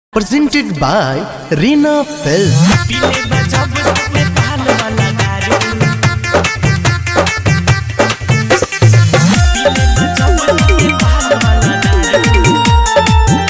presented by Reena Film. पीले में जब सबने पाल वाला दारू पीले में जब सबने पाल वाला दारू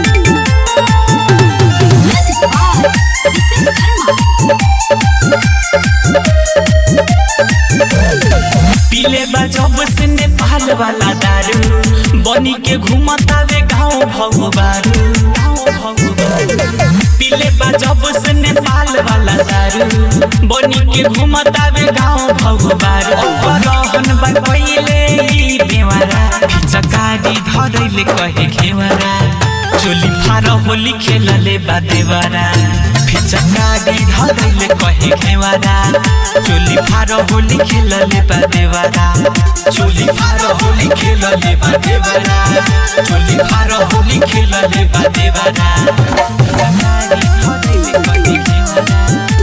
पीले बा जब से नेपाल वाला दारू बनी के घूमतावे गाँव भगवारू गाँव भगवारू पीले बा जब से नेपाल वाला दारू बनी के घूमतावे गाँव भगवारू रहन बा पहिले ई बेवारा फिचकारी धरैले कहे घेवारा चोली फार होली खेलले बा देवारा फिचकारी धरैले कहे घेवारा चोली फार होली खेलले बा देवारा चोली फार होली खेलले बा देवारा चोली फार होली खेलले बा देवारा फिचकारी धरैले कहे घेवारा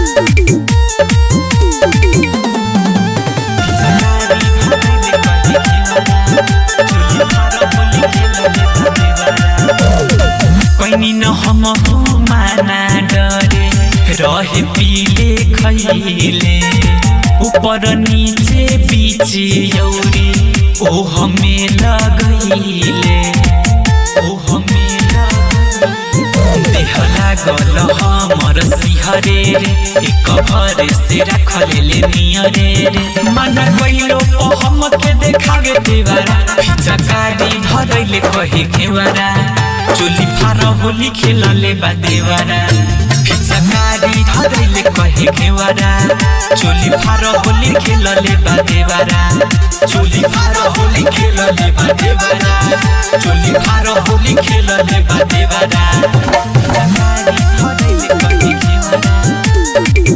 फिचकारी धरैले कहे घेवारा चोली फार होली खेलले बा देवारा कैनी न हम माना डरे रहे पीले खैले ऊपर नीचे बीच यौरी ओ हमें लगैले ओ हमें लगैले देह लागल हमर सिहरे रे एक भर से रखले नियरे रे मन कैलो हम के देखावे देवारा फिचकारी धरैले कहे घेवारा चोली फार होली खेलले बा देवारा फिचकारी धरैले कहे घेवारा चोली फार होली खेलले बा देवारा चोली फार होली खेलले बा देवारा चोली फार होली खेलले बा देवारा फिचकारी धरैले कहे घेवारा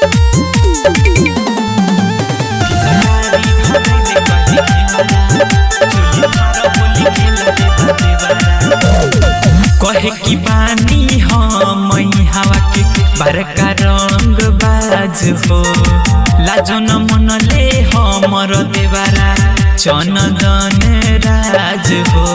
फिचकारी धरैले कहे घेवारा चोली फार होली खेलले बा देवारा कहे कि बानी हम हवा के बड़का रंग बाज हो लाजो न मनले हमर देवारा चनदन राज हो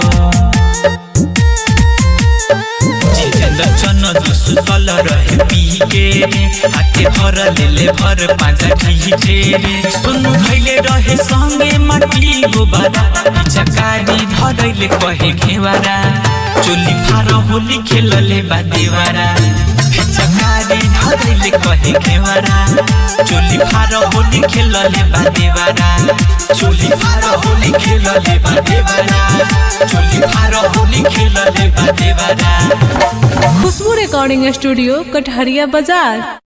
जितेन्द्र चन सुतल रहे पी के रे हाथे भर लेले भर पाजा खींचे रे सुनु भैले रहे संगे माटी गोबारा चकारी धरैले कहे घेवारा चोली फार होली खेलले बा देवारा चकारी धरैले कहे घेवारा चोली फार होली खेलले बा देवारा चोली फार होली खेलले बा देवारा चोली फार होली खेलले बा देवारा खुशबू रिकॉर्डिंग स्टूडियो कटहरिया बाजार